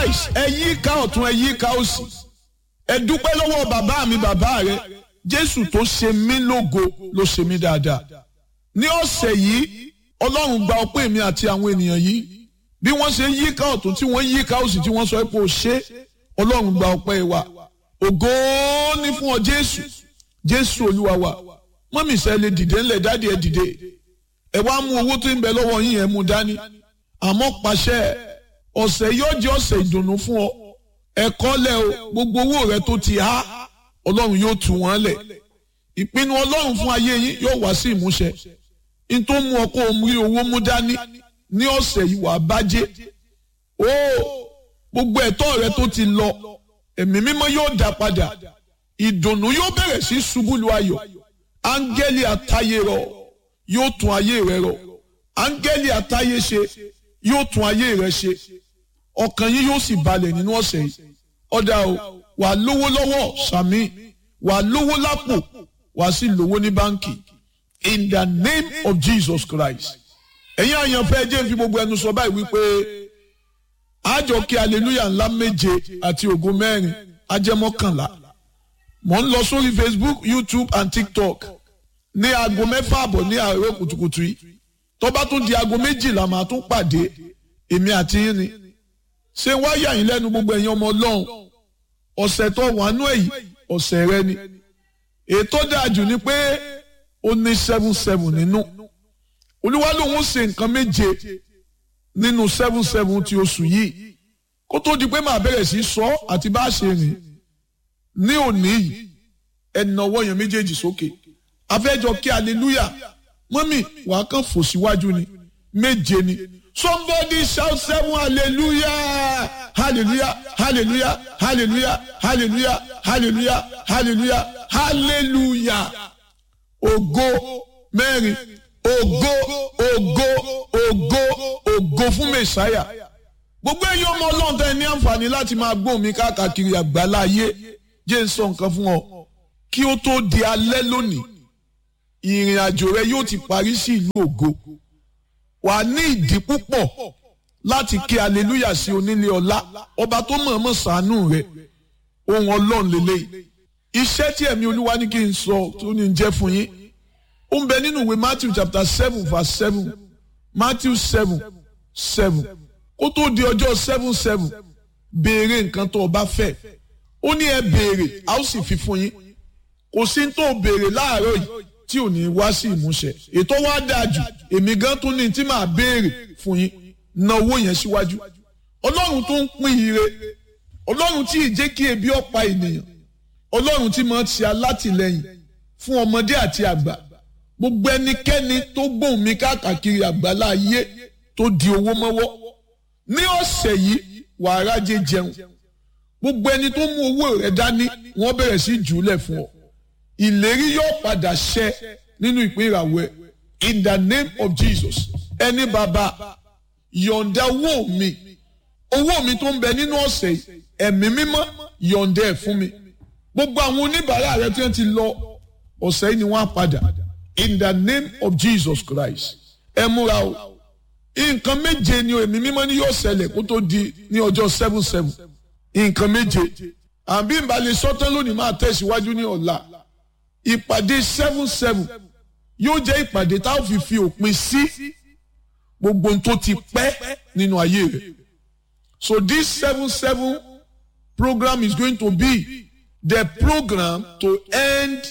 nice ẹ yí ká ọ̀tún ẹ yí ká òsì ẹ dúpẹ́ lọ́wọ́ bàbá mi bàbá rẹ jésù tó ṣe mí lógo ló ṣe mí dáadáa ní ọ̀sẹ̀ yìí ọlọ́run gba ọpẹ́ mi àti àwọn ènìyàn yìí bí wọ́n ṣe yí ká ọ̀tún tí wọ́n yí ká òsì tí wọ́n sọ pé ó ṣe ọlọ́run gba ọpẹ́ wa ògo ní fún ọ jésù jésù olúwa wa mọ́mí sẹ́ lè dìde ńlẹ̀ dáàdi ẹ̀ dìde ẹ wá mú owó tó ń bẹ lọ́wọ́ yín ẹ̀ mú dání àmọ́ pàṣẹ ọ̀sẹ̀ yóò jẹ́ ọ̀sẹ̀ ìdùnnú fún ọ ẹ̀kọ́ lẹ̀ o gbogbo owó rẹ tó ti há ọlọ́run yóò tú wọn lẹ̀ ìpinnu ọlọ́run fún ayé yín yóò wá sí ìmúṣẹ n tó mú ọ kó o rí owó mú dání ní ọ̀sẹ̀ yìí wàá bájẹ́ o gbogbo ẹ̀tọ́ rẹ tó ti lọ ẹ̀mí mímọ́ yóò dá padà ìdùnnú yóò bẹ̀rẹ̀ sí ṣubú lu ayọ̀ áńgẹ́lì àtayé rọ yóò tún ayé rẹ rọ áńgẹ́lì àtayé ṣe yóò tún ayé rẹ ṣe ọkàn yín yóò sì balẹ̀ nínú ọ̀sẹ̀ yìí ọ̀dà o wà lówó lọ́wọ́ sàmì wà lówó lápò wà sí lówó ní báńkì in the name of Jesus Christ ẹ̀yin àyànfẹ́ jẹ́ fi gbogbo ẹnu sọ báyìí wípé àjọ kí hallelujah ńlá méje àti ògo mẹ́rin ajẹ́mọ́kànlá mò ń lọ sórí Facebook YouTube and TikTok ní aago mẹ́fà àbọ̀ ní àárọ̀ kùtùkùtù yìí tó bá tún di aago méjìlá màá tún pàdé èmi àti yín ni ṣé wá yà yín lẹ́nu gbogbo ẹ̀yin ọmọ ọlọ́run ọ̀sẹ̀ tó wà nú èyí ọ̀sẹ̀ rẹ ni ètò dájú ni pé ó ní seven seven nínú olúwa lòun ṣe nǹkan méje nínú seven seven ti oṣù yìí kó tó di pé màá bẹ̀rẹ̀ sí sọ àti bá a ṣe rìn ní òní yìí ẹnà ọwọ́ yẹn méjèèjì sókè afẹ́jọ kí hallelujah mọ́mì wàá kàn fò síwájú ni méje ni somebody shout seven hallelujah hallelujah hallelujah hallelujah hallelujah hallelujah hallelujah hallelujah ògo mẹ́rin ògo ògo ògo ògo fún mẹ̀sáyà gbogbo ẹ̀yin ọmọ ọlọ́run tẹ́ ẹ ní àǹfààní láti máa gbóhùn mi káàkiri àgbáláyé jẹ́ ń sọ nǹkan fún ọ kí ó tó di alẹ́ lónìí ìrìn àjò rẹ yóò ti parí sí ìlú ògo wà á ní ìdí púpọ̀ láti kí aleluya sí onílé ọlá ọba tó mọ̀ọ́mọ̀ ṣàánú rẹ ohun ọlọ́run lélẹ́yìí iṣẹ́ tí ẹ̀mí olúwa ní kí n sọ tó ní jẹ́ fún yín ó ń bẹ nínú ìwé matthew chapter seven verse seven matthew seven seven kó tó di ọjọ́ seven seven béèrè nǹkan tó o bá fẹ́ ó ní ẹ béèrè a ó sì fi fún yín kò sí tó o béèrè láàárọ̀ yìí tí ò ní wá sí ìmúṣẹ ètò wa dáa jù èmi gan tún ní tí màá béèrè fún yín na owó yẹn síwájú ọlọ́run tó ń pín ire ọlọ́run tí ì jẹ́ kí ebi ọ̀pá ènìyàn ọlọ́run tí máa ń ṣe alátìlẹyìn fún ọmọdé àti àgbà gbogbo ẹnikẹ́ni tó gbóhùn mi káàkiri àgbàlá ayé tó di owó mọ́wọ́ ní ọ̀sẹ̀ yìí wàá rájẹ jẹun gbogbo ẹni tó mú owó rẹ̀ dání wọ́n bẹ̀rẹ̀ sí jùúlẹ̀ fún ọ ìlérí yóò padà ṣẹ nínú ìpín ìràwọ̀ ẹ̀ in the name of Jesus ẹni bàbá yọ̀ǹda owó mi owó mi tó ń bẹ nínú ọ̀sẹ̀ yìí ẹ̀mí mímọ́ yọ̀ǹda ẹ̀ fún mi gbogbo àwọn oníbàárà rẹ tí wọ́n ti lọ ọ̀sẹ̀ yìí ni wọ́n á padà in the name of Jesus Christ ẹ múra o nǹkan méje ni ẹ̀mí mímọ́ ni yóò ṣẹlẹ̀ kó tó di ní ọjọ́ seven seven nǹkan méje àbí ìbálẹ̀ sọ́tán lónìí máa tẹ̀síwájú ní ọ̀la ìpàdé seven seven yóò jẹ́ ìpàdé tá a fi fi òpin sí gbogbo ohun tó ti pẹ́ nínú ayé rẹ̀ so this seven seven program is going to be the program to end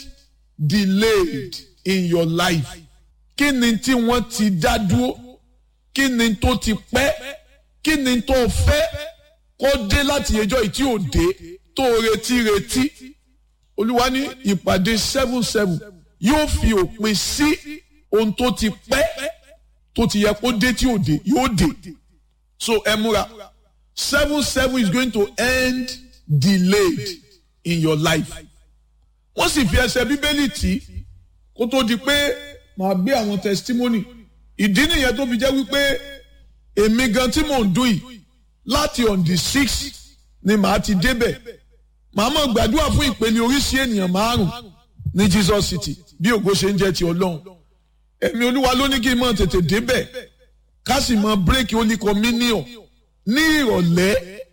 delayed in your life kí ni tí wọ́n ti dá dúró kí ni tó ti pẹ́ kí ni tó fẹ́ kó dé láti ẹjọ́ yìí tí ò dé tó retí retí olúwa ní ìpàdé seven seven yóò fi òpin sí ohun tó ti pẹ́ tó ti yẹ kó dé tí ò dé yóò dé so ẹ múra seven seven is going to end delayed in your life wọ́n sì fi ẹsẹ̀ bíbélì tì kó tó di pé màá gbé àwọn testimony ìdí nìyẹn tó fi jẹ́ wípé èmi gan tí mò ń dún yìí láti on the six ni màá ti débẹ̀ màá mọ̀ gbàdúrà fún ìpele oríṣi ènìyàn márùn ní Jesus City bí ògo ṣe ń jẹ́ ti Ọlọ́run ẹ̀mí Olúwa ló ní kí n mọ̀ tètè débẹ̀ ká sì mọ̀ bírèkì Holy Communion ní ìrọ̀lẹ́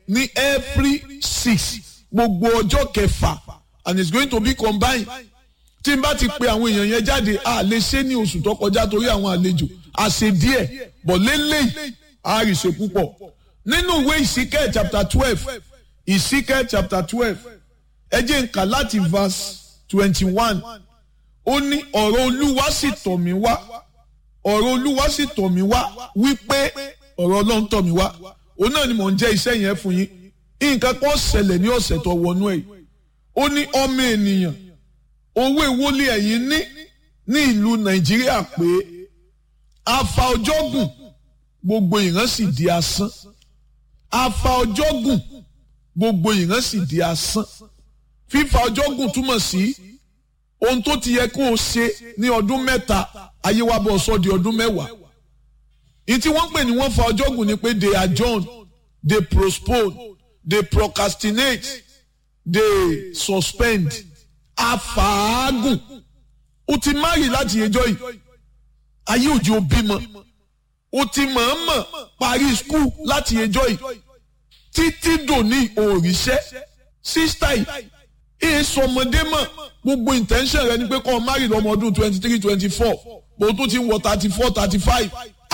ní every six gbogbo ọjọ́ kẹfà and it's going to be combined tí n bá ti pe àwọn èèyàn yẹn jáde a lè ṣe ní oṣù tó kọjá torí àwọn àlejò àṣe díẹ̀ bọ̀ lélẹ́yìí a rí ṣe púpọ̀ nínú ìwé ìsíkẹ́ chapter twelve ìsíkẹ́ chapter twelve ẹ jẹ́ n kà láti verse twenty one ó ní ọ̀rọ̀ olúwa sì tọ̀ mí wá ọ̀rọ̀ olúwa sì tọ̀ mí wá wípé ọ̀rọ̀ ọlọ́run tọ̀ mí wá òun náà ni mò ń jẹ́ iṣẹ́ yẹn fún yín nǹkan kan ṣẹlẹ̀ ní ọ̀sẹ̀ tó wọnú ẹ̀ ó ní ọmọ ènìyàn owó ìwọlé ẹ̀yìn ní ní ìlú nàìjíríà pé afa ọjọ́ gùn gbogbo ìran sì di asán afa ọjọ́ gùn gbogbo ìran sì di asán fífa ọjọ́ gùn túmọ̀ sí ohun tó ti yẹ kó o ṣe ní ọdún mẹ́ta ayé wa bọ̀ sọ di ọdún mẹ́wàá ìtí wọ́n pè ní wọ́n fa ọjọ́ gùn ni pé they adjourn they postpone they procrastinate they suspend afaagun o ti márì láti ẹjọ́ yìí ayé òjì ò bímọ o ti mọ̀ọ́mọ̀ parí skul láti ẹjọ́ yìí títí dòní òrìṣẹ́ sísítà yìí èyí sọmọdé mọ̀ gbogbo intention rẹ ni pé kọ́ ọ márì lọ́mọ ọdún twenty three twenty four bó tún ti wọ thirty four thirty five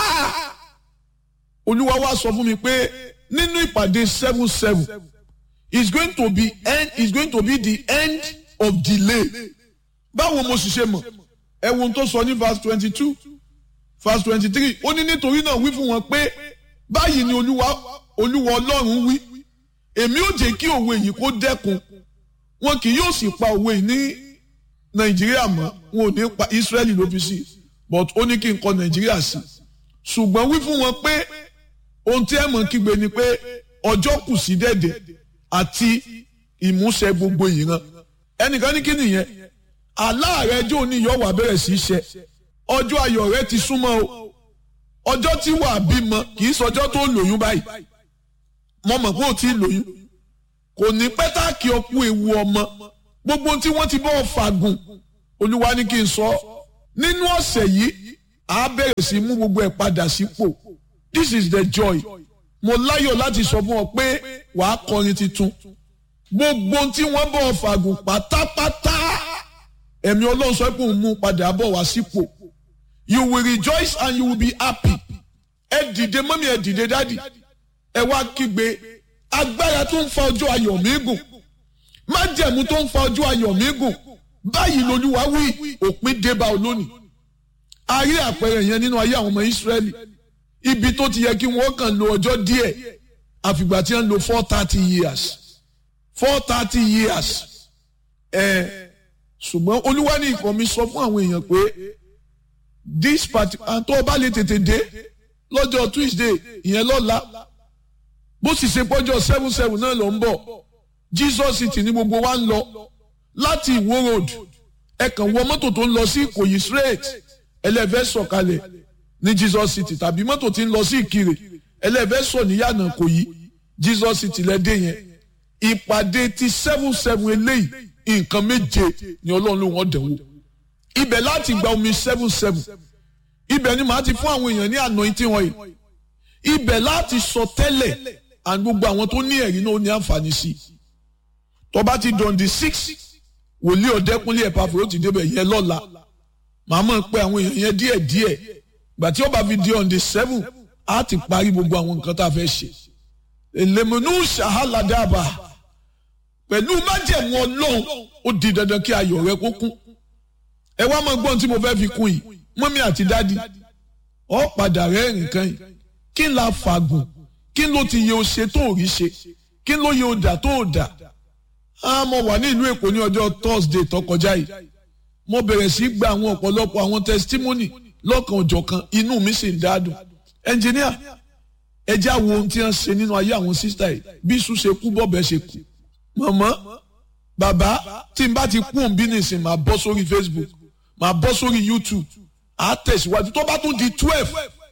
olúwa wá sọ fún mi pé nínú ìpàdé seven seven is going to be end is going to be the end of delay báwo mo sì ṣe mọ̀ ẹ wo ohun tó sọ ní verse twenty two verse twenty three ó ní nítorí náà wí fún wọn pé báyìí ni olúwa olúwa ọlọ́run wí èmi ò jẹ́ kí òwe yìí kó dẹ́kun wọn kì yóò sì pa òwe yìí ní nàìjíríà mọ́ wọn ò ní pa israẹli ló fi sí but ó ní kí n kọ nàìjíríà sí ṣùgbọ́n wí fún wọn pé ohun tí ẹ mọ̀ kígbe ni pé ọjọ́ kù sí dẹ̀dẹ̀ àti ìmúṣẹ gbogbo ìran ẹnìkan ní kí nìyẹn aláàrẹ jò ní yọ wà bẹ̀rẹ̀ sí í ṣe ọjọ́ ayọ̀ rẹ ti súnmọ́ o ọjọ́ tí wàá bímọ kì í sọjọ́ tó lóyún báyìí mo mọ̀ pé ó ti lóyún kò ní pẹ́tàkì ọkú ewu ọmọ gbogbo tí wọ́n ti bọ́ fàgùn olúwa ní kí n sọ nínú ọ̀sẹ̀ yìí a bẹ̀rẹ̀ sí mú gbogbo ẹ̀ padà sípò this is the joy mo láyọ̀ láti sọ fún ọ pé wàá kọrin tuntun gbogbo tí wọ́n bọ̀ fàgùn pátápátá ẹ̀mí ọlọ́run sọ pé òun mú padà bọ̀ wá sípò you will rejoice and you will be happy ẹ dìde mọ́mí ẹ dìde dádì ẹ wá kígbe agbára tó ń fa ọjọ́ ayọ̀ mi gùn májẹ̀mú tó ń fa ọjọ́ ayọ̀ mi gùn báyìí lolúwa wí òpin débà olónìí a rí àpẹẹrẹ yẹn nínú ayé àwọn ọmọ Ísírẹ́lì ibi tó ti yẹ kí wọ́n kàn lo ọjọ́ díẹ̀ àfìgbà tí wọ́n lo four thirty years four thirty years ẹ̀ ṣùgbọ́n olúwa ní ìkọ́ mi sọ fún àwọn èèyàn pé this party àtọ́ ọba lè tètè dé lọ́jọ́ Tuesday ìyẹn lọ́la bó sì ṣe pọ́jọ́ seven seven náà ló ń bọ̀ Jesus city ní gbogbo wa ń lọ láti Ìwó road ẹ kàn wọ mọ́tò tó ń lọ sí Ìkòyí straight ẹlẹ́fẹ́ sọ̀kalẹ̀ ní Jesus city tàbí mọ́tò tí ń lọ sí Ìkirè ẹlẹ́fẹ́ sọ̀ níyànà Ìkòyí Jesus city lẹ́dẹ̀ yẹn ìpàdé ti seven seven eléyìí nǹkan méje ni Ọlọ́run ló wọ́n dẹ̀wò ibẹ̀ láti gba omi seven seven ibẹ̀ ni màá ti fún àwọn èèyàn ní anointing oil ibẹ̀ láti sọ tẹ́lẹ̀ and gbogbo àwọn tó ní ẹ̀rí náà ó ní àǹfààní sí i tó bá ti dọ̀n di six wòlíì ọ̀dẹ́kúnlé ẹ̀pàfẹ́ ó ti débẹ̀ yẹn lọ́la màá mọ̀ pé àwọn èèyàn yẹn díẹ̀ díẹ̀ gbà tí ó bá fi di on the seven á ti parí gbogbo àwọn nǹkan tá a fẹ́ ṣe èlèmọ̀nù ṣàhálàdàbà pẹ̀lú májẹ̀mú ọlọ́run ó di dandan kí ayọ̀ rẹ kó kún ẹ wá máa gbọ́n tí mo fẹ́ fi kún yìí mọ́mí àti dádì ọ padà rẹ́rìn kan yìí kí n la fàgùn kí n ló ti yẹ o ṣe tó ò rí ṣe kí n ló yẹ o dà tó ò dà á mo wà ní ìlú èkó ní ọjọ́ thursday tó kọjá yìí mo bẹ̀rẹ̀ sí gba àwọn ọ̀pọ̀lọpọ̀ àwọn testimony lọ́kan òjọ̀kan inú mi sì ń dádùn ẹnjìníà ẹ já wo ohun tí wọ́n ṣe nínú ayé àwọn sísítà yìí bí sùn ṣe kú bọ́ọ̀bẹ ṣe kú mọ̀mọ́ bàbá tí n bá ti kú òun bí nìsín máa bọ́ sórí facebook máa bọ́ sórí youtube á tẹ̀síwájú tó bá tún di twelve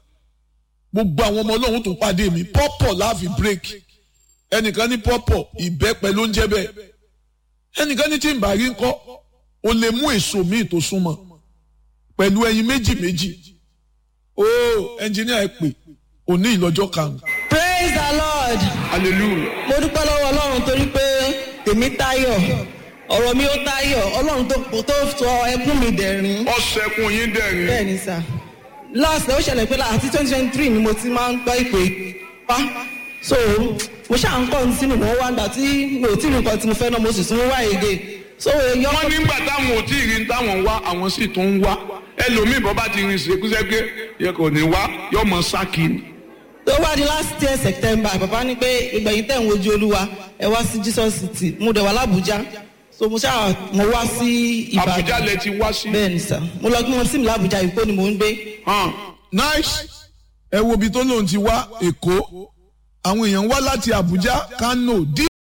gbogbo àwọn ọmọ ọlọ́run tó pàdé mi pọ́pọ̀ láàfin break ẹnìkan ní pọ́pọ̀ ìbẹ́pẹ ló ń jẹ́ bẹ́ẹ̀ ẹnìkan ní tí n bá rí ńkọ́ o lè mú èso míì tó súnmọ́ pẹ̀lú ẹyin méjì méjì ó ẹnjìníà ẹ pè òní ìlọ́jọ́ karùn-ún. praise the lord hallelujah. mo dúpẹ́ lọ́wọ́ ọlọ́run torí pé tèmi táyọ̀ ọ̀rọ̀ mi ó táyọ̀ ọlọ́run tó tó sọ ẹkún mi dẹ̀rín ọ̀sẹ̀kùn yín dẹ̀rín. bẹ́ẹ̀ ni sà last ó ṣẹlẹ̀ pé láti twenty twenty three ni mo ti máa ń gbọ́ ìpè pa so mo ṣáà ń kọ́ ní sínú mo wá gbà tí mi ò tí ì rí nǹkan tí mo fẹ́ náà mo sì tún wá èdè so èyí wọ́n ọkọ nígbà táwọn ò tí ì rí ní táwọn ń wá àwọn sì tún ń wá ẹlòmíì bọ́ bá ti rìn ṣèkúṣẹ́ pé yẹ kò ní wá yọ mọ sákì ni. tó wá di last year september bàbá ní pé ìgbẹ̀yìn tẹ̀ ń wojú olúwa ẹ wá sí jesus city mo dẹ̀ wá lábújá so mo ṣáà mo wá sí ìbàdàn àbújá lẹ ti wá sí. bẹ́ẹ̀ ni sà mo lọ gbé wọn sí mi lábújá ìkó ni mò ń gbé hàn. nice ẹ wo ibi tó lóun ti wá èkó àwọn èèyàn wá láti abuja kano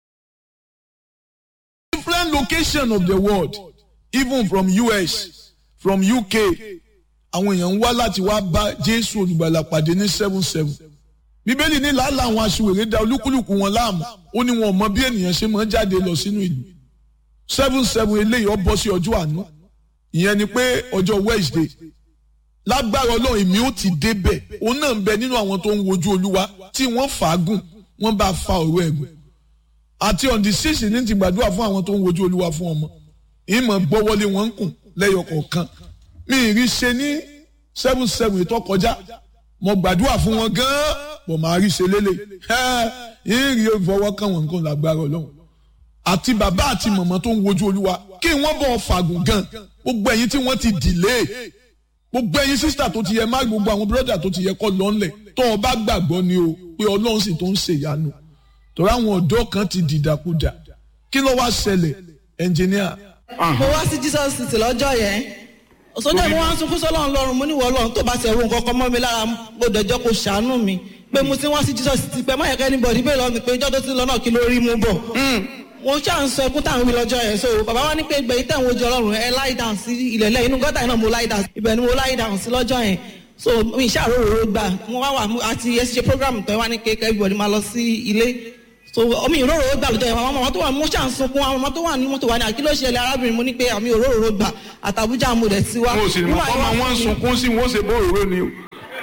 different location of the world even from us from uk àwọn èèyàn wá láti wá bá jésù olùgbàlà pàdé ní seven seven bíbélì ní làálàá àwọn aṣiwèrè da olúkúlùkù wọn láàmú ó ní wọn ò mọ bí ènìyàn ṣe máa ń jáde lọ sínú ìlú seven seven eléyìí ó bọ́ sí ọjọ́ àánú ìyẹn ni pé ọjọ́ wednesday lágbára ọlọ́run èmi ó ti débẹ̀ òun náà ń bẹ nínú àwọn tó ń wojú olúwa tí wọ́n fàágùn wọ́n bá fa ọ̀rọ̀ ẹ̀gùn àti on the six ní ti gbàdúrà fún àwọn tó ń wojú olúwa fún ọmọ ìmọ̀ gbọ́wọ́lé wọn ń kùn lẹ́yọ kọ̀ọ̀kan mi ì rí ṣe ní seven seven ètò kọjá mo gbàdúrà fún wọn gan-an bọ̀ máa rí ṣe lélẹ̀ ẹ̀ ń rí ìfọwọ́kàn wọn nǹkan lágbára ọlọ́run àti bàbá àti mọ̀mọ́ tó ń wojú olúwa kí wọ́n bọ̀ fàgùn gan gbogbo ẹ̀yin tí wọ́n ti dìlé gbogbo ẹ̀yin sísítà tó ti yẹ má gbogbo àwọn bírọ́dà tó ti yẹ kọ́ lọ́nlẹ̀ tó o bá gbàgbọ́ ni o pé ọlọ́run sì tó ń ṣe ìyanu torí àwọn ọ̀dọ́ kan ti dìdàkudà kí ló wá ṣẹlẹ̀ ẹnjìníà mo wá sí jesus city lọ́jọ́ yẹn sọjọ́ ìmọ̀ wá ń sunkún sọ́lọ́run lọ́run mo níwọ̀ ọlọ́run tó bá ti ẹ̀rù nǹkan kan mọ́ mi lára mo dẹ̀jọ́ kó ṣàánú mi pé mo ti wá sí jesus city pé máyẹ̀kẹ́ anybody bẹ́ẹ̀ lọ́ọ́ mi pé ìjọ́ tó ti lọ náà kí ló rí mú bọ̀ mo ṣáà ń sọ ẹkún táwọn mi lọ́jọ́ yẹn so bàbá wa ní pé gbẹ̀yìn tẹ̀ ń wojú ọlọ́run ẹ láì dàn sí ilẹ̀ lẹ́yìn inú gọ́tà yẹn náà mo láì dàn ibẹ̀ ni mo láì dàn sí lọ́jọ́ yẹn so mi ìṣàròrò gbà mo wá wà àti ẹ ṣe program tó wá ní kékeré everybody máa lọ sí ilé so omi ìróró gbà lọ́jọ́ yẹn àwọn ọmọ tó wà mo ṣáà ń sunkún àwọn ọmọ tó wà ní mọ́tò wà ní àkílò ṣẹlẹ̀ arábìnrin mo ní pé àmì òróró gbà àtàbújá mo dẹ̀ ti wá. mo sì ní mọ̀ kọ́ máa wọ́n ń sunkún sí wọ́n ṣe bó òróró ni o.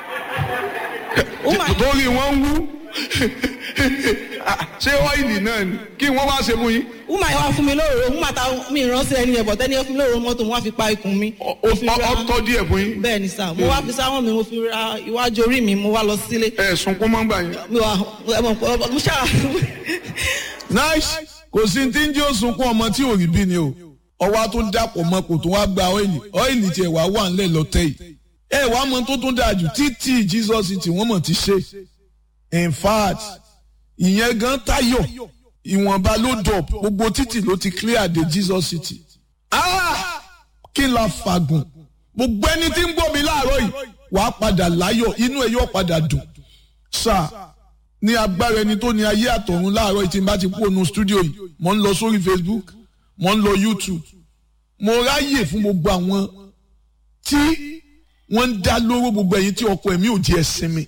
torí wọ́n ń wú ṣé ọ́ìlì náà ni kí wọ́n wá ṣe fún yín. wúmà yẹn wá fún mi lóòrò wúmà ta mi ìránṣẹ́ ẹni ẹ̀bọ̀ tẹ́ni ẹ fún mi lóòrò mọ́tò mo wá fi pa ikùn mi. mo fi ra- ọtọ́ díẹ̀ fún yín. bẹ́ẹ̀ ni sà mo wá fi sáwọn mi mo fi ra iwájú orí mi mo wá lọ sílé. ẹ sunkún mọ́ gbà yín. mi wà ẹ mọ̀ pé mo ṣáà nice kò sí tí ń jẹ́ òsunkún ọmọ tí ò rí bí ni o ọwọ́ tó dàpọ̀ mọ́ kò tó wá gba ọ́ìlì ọ́ìlì tiẹ̀ wá wà ńlẹ̀ lọ́tẹ̀ yìí ẹ wàá mọ tó tún dáa jù títí jesus tí wọ́n mọ̀ ti ṣe in fact ìyẹn gan tayọ ìwọ̀nba ló dọ̀ gbogbo títì ló ti clear de jesus city ah kí n la fàgùn gbogbo ẹni tí ń gbọ́ mi láàárọ̀ yìí wàá padà láyọ̀ inú ẹ yóò padà dùn sáà ní agbára ẹni tó ní ayé àtọ̀run láàárọ̀ yìí tí n bá ti kú ònú stúdíò yìí mo ń lọ sórí facebook mo ń lọ youtube mo ráyè fún gbogbo àwọn tí wọ́n ń dá lóró gbogbo ẹ̀yin tí ọkọ ẹ̀mí ò jẹ́ sinmi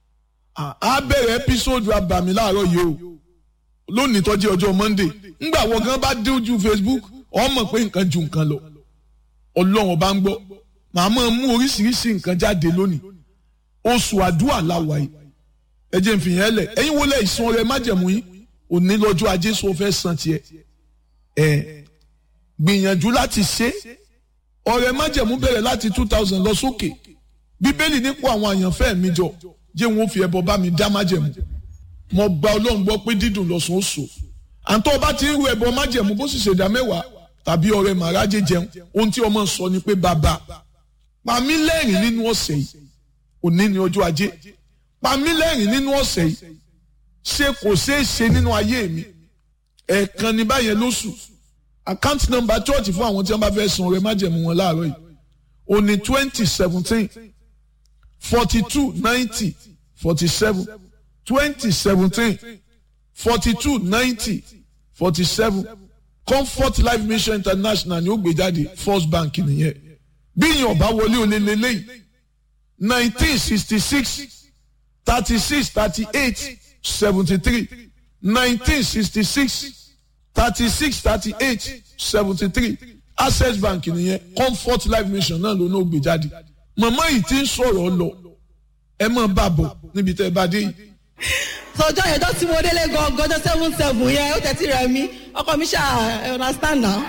á bẹ̀rẹ̀ ẹ́písòdù abàmì láàárọ̀ yìí o lónìí tó jẹ́ ọjọ́ monday ńgbà wọ́n gan bá dé ojú facebook ọmọ pé nǹkan ju nǹkan lọ ọlọ́run ọba ń gbọ́ màá máa mú oríṣiríṣi nǹkan jáde lónìí oṣù àdúrà láwa yìí ẹ jẹ́ n fi yẹn lẹ̀ ẹ̀yin wo lẹ̀ ìsun ọrẹ májẹ̀mú yín òní lọ́jọ́ ajé sọ fẹ́ san tiẹ̀ ẹ̀ gbìyànjú láti ṣe ọrẹ májẹ̀mú bẹ̀rẹ̀ láti two thousand lọ sókè bíbélì nípò àwọn àyànfẹ́ mi jọ jẹ́ wọn ó fi ẹbọ bá mi dá májẹ̀mú mo gba ọlọ́run gbọ́ pé dídùn lọ́sùn ó sò àǹtọ́ ọba ti ń ru ẹbọ májẹ̀mú bó sì ṣèdá mẹ́wàá tàbí ọrẹ màrájẹ jẹun ohun tí ọmọ sọ ni pé bàbá pa mí lẹ́rìn nínú ọ̀sẹ̀ yìí òní ni ọjọ́ ajé pa mí lẹ́rìn nínú ọ̀sẹ̀ yìí ṣé kò ṣeé ṣe nínú ayé mi ẹ̀ẹ̀kan ní báyẹn lóṣù account number church fún àwọn tí wọ́n bá fẹ́ san ọrẹ májẹ̀mú wọn láàárọ̀ yìí òní twenty seventeen forty two ninety forty seven twenty seventeen forty two ninety forty seven comfort life mission international ni ó gbé jáde first bank nìyẹn bí ìyẹn ọba wọlé olè lélẹ́yìí nineteen sixty six thirty six thirty eight seventy three nineteen sixty six thirty six thirty eight seventy three access bank nìyẹn comfort life mission náà ló náà gbé jáde màmá yìí ti ń sọ̀rọ̀ lọ ẹ máa bá bọ̀ níbi tẹ́ ẹ bá dé yìí. sọjọ́ yẹn tó tí mo délé gangan ọjọ́ seven seven yẹn ó tẹ̀sí rẹ̀ mí ọkọ mi ṣáà ẹ understand now.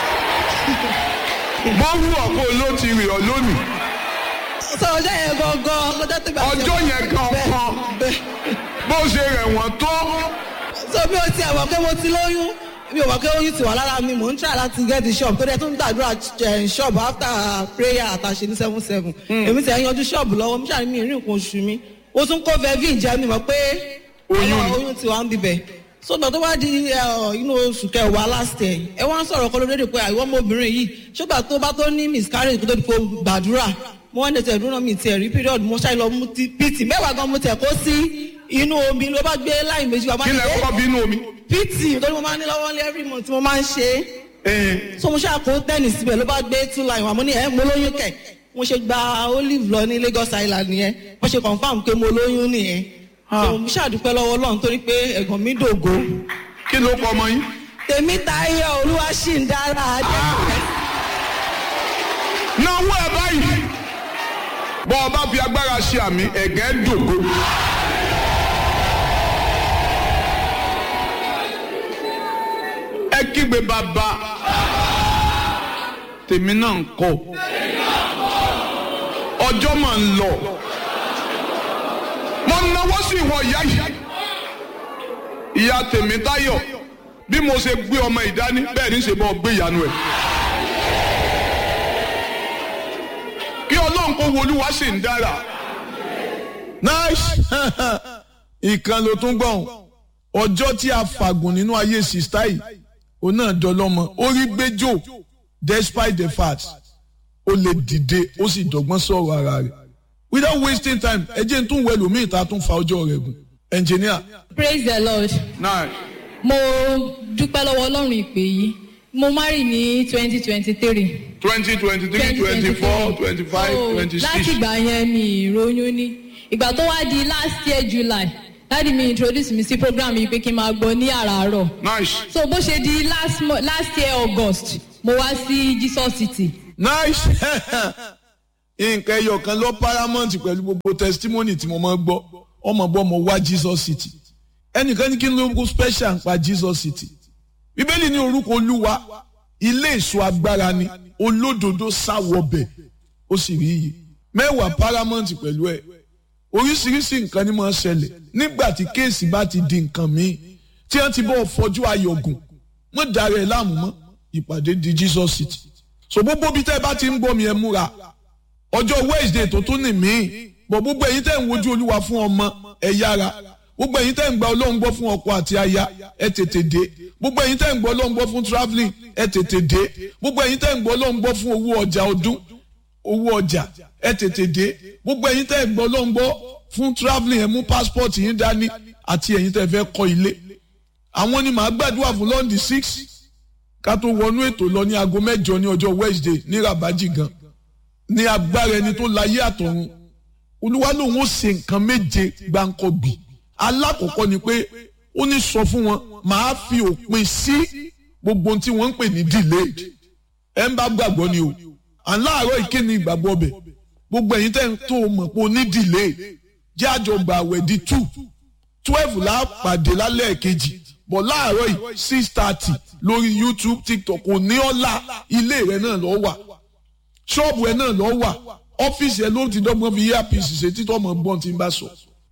bọ́ọ̀lù ọ̀pọ̀ ló ti rì ọ́ lónìí sọjọ́ yẹn gangan ọjọ́ tó gbà. Ọjọ́ yẹn gangan. bó ṣe rẹ̀ wọ́n tó so mi ò tiẹ̀ mọ̀ pé mo ti lóyún mi ò mọ̀ pé oyún ti wà lára mi mò ń try láti get the shop tó dẹ̀ tún gbàdúrà eh, shop after prayer àtàṣe ní seven seven èmi ti ẹ̀ yanjú shop lọ́wọ́ mi ṣàní mi ìrìn nǹkan oṣù mi ó tún kó vevin jẹ́ mi mọ̀ pé Oyún. ọlọ́- oyún ti wà ń bibẹ̀ so gbà tó wá di eh, inú oṣù kẹwàá last year ẹ wá ń sọ̀rọ̀ kọ́ lóde pé àìwọ́ ọmọbìnrin yìí ṣùgbà tó bá tó ní miscarriage kó tó di kó gbàdúrà mo wọ́n ní tẹ̀ dúró mi tiẹ̀ rí period mo ṣáà lọ mú ti pt mẹ́wàá gan mo tẹ̀ kó sí inú omi ló bá gbé láì méjì wá bá kí ní lẹ "Eh, kọ́ bínú omi. pt tó ní mo máa ń ní lọ́wọ́ ní every month tí mo máa ń ṣe é Ẹn, so mo ṣáà kó tẹ́nì síbẹ̀ ló bá gbé two line wà mo ní ẹ̀ mo lóyún kẹ̀ mo ṣe gba olive lọ ní Lagos Island nìyẹn wọ́n ṣe confam pé mo lóyún nìyẹn so mo ṣàdúpẹ́ lọ́wọ́ Ọlọ́run torí pé ẹ̀gbọ́n mi dògo kí ló kọ ọmọ yín. tèmi Táyọ̀ olúwa ṣì ń dára adé náwó ẹ báyìí bọ́ ọ bá fi agbára ṣe àmì ẹ̀gẹ́ dògo. ẹ kígbe bàbá tèmi náà ń kọ ọjọ́ máa ń lọ mo náwó sí ìwọ ìyá yìí ìyá tèmi táyọ̀ bí mo ṣe gbé ọmọ ìdání bẹ́ẹ̀ ní ṣe bọ́ gbé ìyanu ẹ̀. kí ọlọ́run kó wo olúwa sì ń dára. nice ìkan ló tún gbọ̀n ọjọ́ tí a fàgùn nínú ayé sista yìí òun náà dọlọ́mọ orí gbẹ́jọ́ despite the fact ó lè dìde ó sì dọ̀gbọ́n sọ̀rọ̀ ara rẹ̀ without wasting time ẹ jẹ́ n tún wẹ̀ lómi ìta tún fa ọjọ́ rẹ̀ gùn engineer praise the lord náà mo dúpẹ́ lọ́wọ́ ọlọ́run ìpè yìí mo marry ní twenty twenty three. twenty twenty three twenty four twenty five twenty láti six ìgbà yẹn mi ìròyìn ní ìgbà tó wá di last year july dáàdi mi introduce mi sí program yìí pé kí n máa gbọ́ ní àràárọ̀ nice so bó ṣe di last, mo- last year august mo wá sí jesus city nice nǹkan ẹyọ kan lọ paramount pẹ̀lú gbogbo testimony tí mo máa ń gbọ́ ọmọ bọ́ mo wá jesus city ẹnìkan ní kí n lórúkọ special ń pa jesus city bíbélì ní orúkọ olúwa ilé èso agbára ni olódodo sáwọbẹ̀ ó sì rí iyì mẹ́wàá paramount pẹ̀lú ẹ̀ oríṣiríṣi nǹkan ni máa ń ṣẹlẹ̀ nígbà tí kéèsì bá ti di nǹkan míì tí wọ́n ti bọ́ fọjú ayọ̀gùn mọ́ dára ẹ̀ láàmú mọ́ ìpàdé di jesus city so gbogbo bí tẹ́ ẹ bá ti ń gbọ́ mi ẹ múra ọjọ́ wednesday tó tún ní mí bọ̀ gbogbo ẹ̀yin tẹ́ ń wojú olúwa fún ọmọ ẹ yára gbogbo ẹ̀yin tẹ́ ń gba ọlọ́run gbọ́ fún ọkọ àti aya ẹ tètè dé gbogbo ẹ̀yin tẹ́ ń gbọ́ ọlọ́run gbọ́ fún travelling ẹ tètè dé gbogbo ẹ̀yin tẹ́ ń gbọ́ ọlọ́run gbọ́ fún owó ọjà ọdún owó ọjà ẹ tètè dé gbogbo ẹ̀yin tẹ́ ń gbọ́ ọlọ́run gbọ́ fún travelling ẹ mú passport yín dání àti ẹ̀yin tẹ́ fẹ́ kọ́ ilé àwọn ni màá gbàdúrà fún lọ́ndì six ká tó wọnú ètò lọ ní aago mẹ́jọ ní ọjọ́ wednesday ní rabaji gan ní agbára ẹni tó láyé àtọ̀run olúwa lòun ó ṣe nǹkan méje gbáǹkọ́gbì alákọ̀ọ́kọ́ ni pé ó ní sọ fún wọn màá fi òpin sí gbogbo ohun tí wọ́n ń pè ní delayed ẹ̀ ń bá gbàgbọ́ ni o à ń láàárọ̀ ìkéde ìgbàgbọ́ bẹ̀ gbogbo ẹ̀yin tẹ́ ń tó o mọ̀ pé o ní delay jẹ́ àjọgbà àwẹ̀ di two twelve la pàdé lálẹ́ kejì bọ̀ láàárọ̀ yìí six thirty lórí youtube tiktok kò ní ọ̀la ilé rẹ̀ náà lọ́ wà ṣọ́ọ̀bù ẹ̀ náà lọ́ wà ọ́fíìsì ẹ̀ ló ti dọ́gbọ́n fi earpiece ṣe títọ́ ọmọ gbọ́n tí ń bá sọ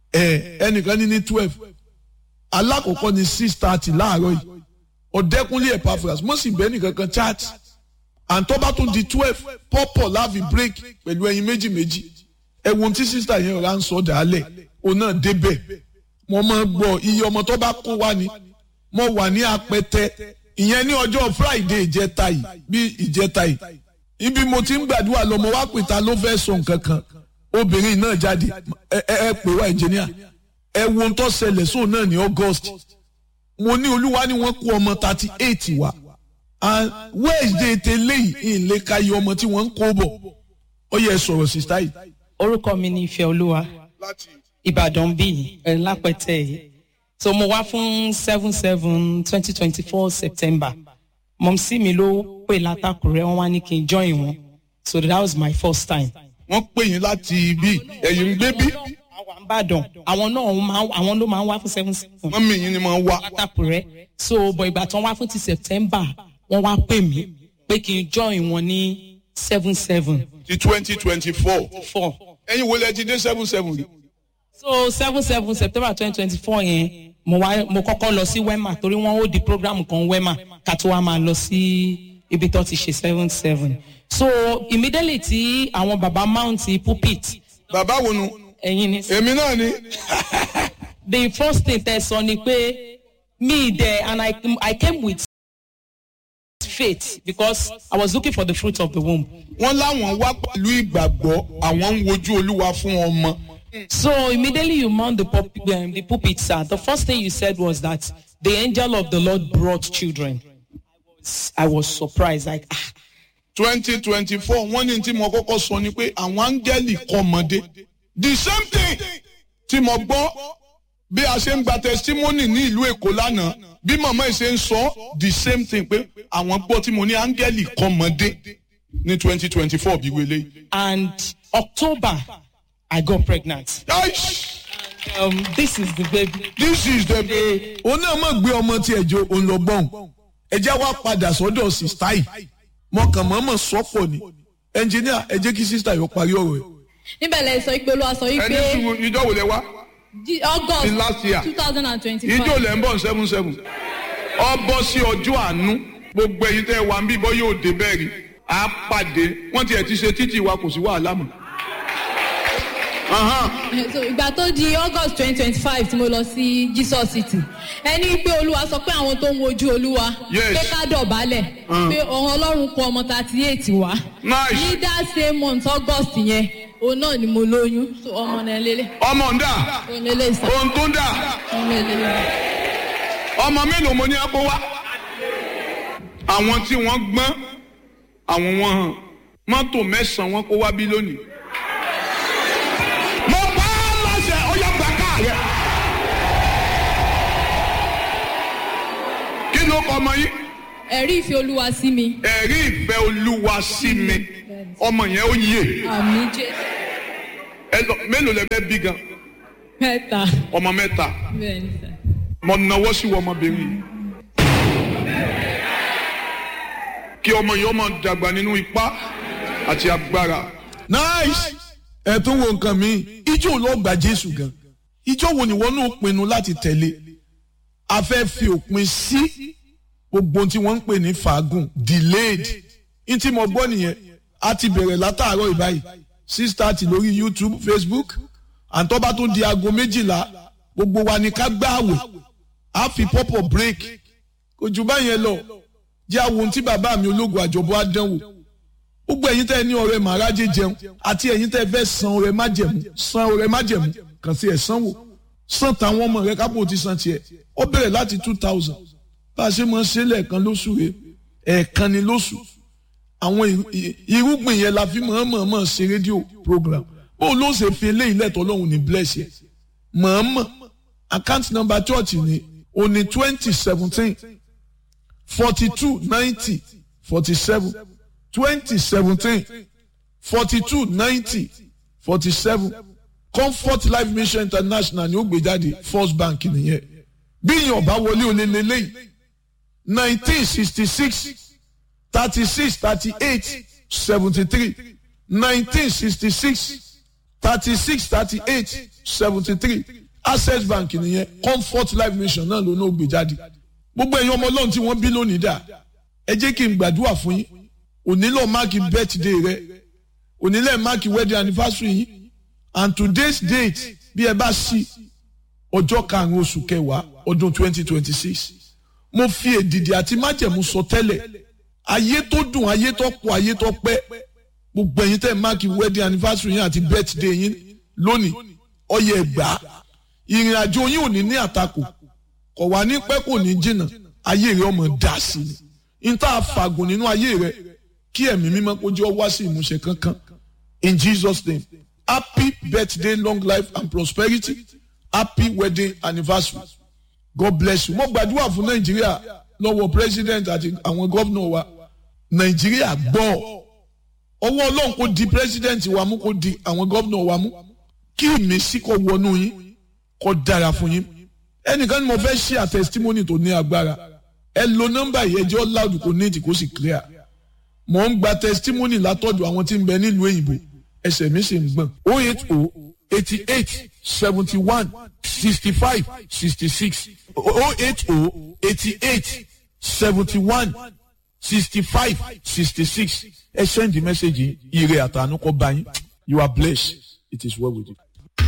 ẹ̀ ẹnìkan ní ní twelve alákọ̀ọ́kọ́ ní six thirty láàárọ̀ yìí ọ̀dẹ́kunlé epaphras mo sì bẹ́ẹ̀ nìkan kan chat àǹtọ́bá tó di twelve pọ́pọ̀ láàfin break pẹ̀lú ẹyin méjì méjì ẹ̀wọ̀n tí sísá yẹn rà ń sọ dàálẹ̀ òun náà débẹ̀ mo máa gbọ́ iye ọmọ tó bá kó wá ni mo wà ní apẹtẹ ìyẹn ní ọjọ́ friday ìjẹta yìí bí ìjẹta yìí ibi mo ti ń gbàdúrà lọ mo wá pè ta ló fẹ́ sọ nǹkan kan obìnrin náà jáde ẹ ẹ ẹ pè wá ẹnjìníà ẹ wo ohun tó ṣẹlẹ̀ sóun náà ní august mo ní olúwa ni wọ́n kó ọmọ thirty eight wá and wednesday tẹ́lẹ̀ yìí ìlé ka iye ọmọ tí wọ́n ń kó bọ̀ ó yẹ sọ̀rọ̀ sísá yìí. orúkọ mi ni ìfẹ́ olúwa ìbàdàn bíi ẹ̀ lápẹ̀tẹ̀ yìí so mo wá fún seven seven twenty twenty four september mọ̀mísí mi ló pè látàkùrẹ́ wọn wá ní kí n join wọn so that was my first time. wọ́n pè yín láti ibi ẹ̀yìn ń gbé bí àwa ń ìbàdàn àwọn náà máa àwọn ló máa ń wá fún seven seven mọ́mí yín ni máa ń wá. látàkùrẹ́ so bọ̀ ìgbà tán wá fún ti september wọ́n wá pè mí pé kí n join wọn ní seven seven ti twenty twenty four. four ẹ̀yin wo lẹ ti dé seven seven rí. so seven seven september twenty twenty four yẹn mo wá mo kọ́kọ́ lọ sí wema torí wọ́n ó di program kan wema ká tó wá máa lọ sí ibi tó ti ṣe seven seven so immediately tí àwọn baba mount pulpit bàbá wo nu. ẹ̀yin ni èmi náà ni. the first thing tẹ sọ ni pé me there and I, I came with faith because I was looking for the fruit of the womb. wọ́n láwọn wá pẹ̀lú ìgbàgbọ́ àwọn ń wojú olúwa fún ọmọ. So immediately you mount the, pulp, um, the pulpit, sir. The first thing you said was that the angel of the Lord brought children. I was surprised, like, ah, twenty twenty four wọ́n ní tí mo kọ́kọ́ sọ ni pé àwọn áńgẹ́lì kọ́mọdé. the same thing tí mo gbọ́ bí a ṣe ń gba testimony ní ìlú èkó lánàá bí màmá yìí ṣe ń sọ the same thing pé àwọn gbọ́ tí mo ní áńgẹ́lì kọ́mọdé ní twenty twenty four bí wele. and October, I got pregnant. Um, this is the baby. this is the day. òun náà mọ̀ gbé ọmọ tí ẹ̀jọ̀ òun lọ gbọ́n ẹ̀jẹ̀ wa padà sọ́dọ̀ sista yìí mọ̀kàn mọ́mọ́ sọ́pọ̀ ni ẹnjìníà ẹ jẹ́ kí sista yóò parí ọ̀rọ̀ ẹ̀. níbẹ̀ lẹ sọ pé olúwa sọ ẹni wípé sùn ìjọ wò lẹ wá Jí- august Ní last year. two thousand and ìjọ twenty-five lẹ ń bọ̀ seven seven ọ bọ́ sí ọjọ́ àánú gbogbo ẹ̀yin tẹ́ ẹ wà ń bí bọ́ yóò dé bẹ́ẹ̀ rí a pàdé wọ́n tiẹ̀ ti ṣe títì wa kò sí wàhálà mọ́. Ahan. so ìgbà tó di august twenty twenty-five tí mo lọ sí jesus city ẹni pé olúwa sọ pé àwọn tó ń wojú olúwa Yes. pé ká dọ̀bálẹ̀ pé ọ̀hún ọlọ́run kọ ọmọ thirty eight wá Nice. ní that same month august yẹn òun náà ni mo lóyún so ọmọ náà lélẹ̀ ọmọ ń dà òun lélẹ̀ sá ohun tó ń dà ọmọ lélẹ̀ ọmọ mélòó mo ní ẹ kó wá. àwọn tí wọ́n gbọ́n àwọn wọn hàn mọ́tò mẹ́sàn-án wọn kó wá bí lónìí. mo pa á láṣẹ ó yẹ gbà káà rẹ. kí ló kọ ọmọ yìí. ẹ̀rí ìfẹ́ olúwa sí mi ẹ̀rí ìfẹ́ olúwa sí mi ọmọ yẹn ó yè àmì jésù ẹ lọ mélòó lẹ fẹ́ bí gan mẹ́ta ọmọ mẹ́ta bẹ́ẹ̀ ni sá. mo nawọ́ sí wọ ọmọbìnrin yìí kí ọmọ yìí ọmọ dàgbà nínú ipá àti agbára. nice ẹ tún wo nǹkan mi ijó ló gba jésù gan ijó wo ni wọn náà pinnu láti tẹ̀lé a fẹ́ fi òpin sí gbogbo ohun tí wọ́n ń pè ní fàágùn delayed ní tí mo gbọ́ nìyẹn a ti bẹ̀rẹ̀ látàárọ̀ ìbáyìí six thirty lórí youtube facebook àǹtọ́ba tó di aago méjìlá gbogbo wa ni ká gbààwẹ̀ a fi pọ́pọ̀ break kò jù báyẹn lọ jẹ́ àwọn ohun tí bàbá mi ológun àjọbọ̀ á dánwò gbogbo ẹ̀yin tẹ́ ẹ ní ọrẹ màrájẹ jẹun àti ẹ̀yin tẹ́ ẹ fẹ́ san ọrẹ májẹ̀mú san ọrẹ májẹ̀mú kàn sí ẹ̀ sanwó san táwọn ọmọ rẹ kápò ti san tiẹ̀ ó bẹ̀rẹ̀ láti two thousand bá a ṣe máa ń ṣe lẹ́ẹ̀kan lóṣù rẹ ẹ̀ẹ̀kan ni lóṣù àwọn ì- ì- irúgbìn yẹn la fi mọ̀ọ́mọ̀ ṣe rédíò program bó ló ṣe fi eléyìí lẹ́tọ̀ ọlọ́run ní bless yẹ mọ̀ọ́mọ̀ account number church ni òní twenty seventeen forty two ninety forty seven twenty seventeen forty two ninety forty seven comfort life mission international ni ó gbé jáde first bank nìyẹn bí ìyẹn ọba wọlé olè lélẹ́yìí nineteen sixty six thirty six thirty eight seventy three nineteen sixty six thirty six thirty eight seventy three access bank nìyẹn comfort life mission náà ló náà gbé jáde gbogbo ẹ̀yin ọmọ ọlọ́run tí wọ́n bí lónìí dà ẹ jẹ́ kí n gbàdúrà fún yín onílò máàkì birthday rẹ onílẹ̀ máàkì wedding anniversary yín and today's date bí ẹ bá sí ọjọ́ karùn-ún oṣù kẹwàá ọdún twenty twenty six mo fi èdìdì àti májẹ̀mú sọ tẹ́lẹ̀ ayé tó dùn ayé tó pọ̀ ayé tó pẹ́ gbogbo ẹ̀yin tẹ́ máàkì wedding anniversary yín àti birthday yín lónìí ọyẹ ẹgbàá ìrìn àjò yín ò ní ní àtakò kò wá ní pẹ́ kò ní jìnnà ayé rẹ ọmọ dà sí ni n tá a fàgùn nínú ayé rẹ kí ẹ̀mí mímọ́ kó jẹ́ ọ wá sí ìmúṣẹ kankan in Jesus name happy birthday long life and prosperity happy wedding anniversary God bless you mo gbàdúrà fún Nàìjíríà lọ́wọ́ president àti àwọn gómìnà wa Nàìjíríà gbọ́ ọwọ́ Ọlọ́run kò di president wa mú kò di àwọn gómìnà wa mú kí ìmísí kó wọnú yín kó dára fún yín ẹnìkan ni mo fẹ́ ṣe àtẹsítímọ́nì tó ní agbára ẹ lo nọ́mbà yìí ẹjọ́ loud kò ní ètì kó sì clear mo ń gba testimony látọ̀dọ̀ àwọn tí ń bẹ nílùú òyìnbó ẹsẹ̀ mi sì ń gbọ̀n o eight o eighty eight seventy one sixty five sixty six o eight o eighty eight seventy one sixty five sixty six ẹ send the message yìí ire àtànú kọ bá yín you are blessed it is well with you.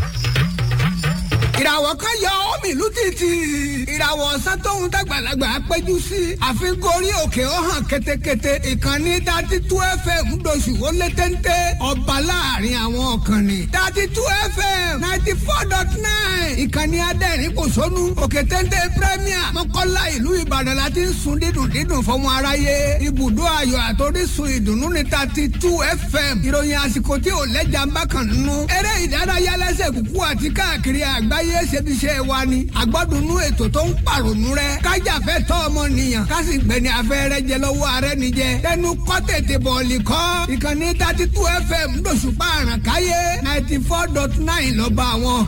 ìràwọ̀ kan yọ omi ìlú títì ìràwọ̀ ọ̀sán tóun dàgbàlagbà péjú sí àfikún orí òkè ó hàn ketekete ìkànnì dati tú fm ńdọ̀sù ó lé téńté ọba láàrin àwọn ọ̀kànnì dati tú fm ninety four dot nine ìkànnì adẹ́rìn kò sónú òkè téńté premier mọ́kànlá ìlú ìbàdàn la ti ń sun dídùn dídùn fọmọ aráyé ibùdó ayọ̀ àtòrísun ìdùnnú ní dati tú fm ìròyìn àsìkò tí ò lẹ́jà ń bá kàn nínú eré ìdárayá lẹ́sẹ̀ kúkú àti káàkiri àgbáyé ayé ṣebiṣẹ́ wa ni àgbọ́dúnú ètò tó ń pàrònú rẹ kájàfẹ́ tọ́ ọmọnìyàn kásì gbẹ̀ni afẹ́rẹ́ jẹ lọ́wọ́ ààrẹ nìjẹ tẹnu kọ́ tètè bọ̀ọ̀lì kọ́ ìkànnì thirty two fm lóṣùpá àràkáyé ninety four dot nine lọ́ba àwọn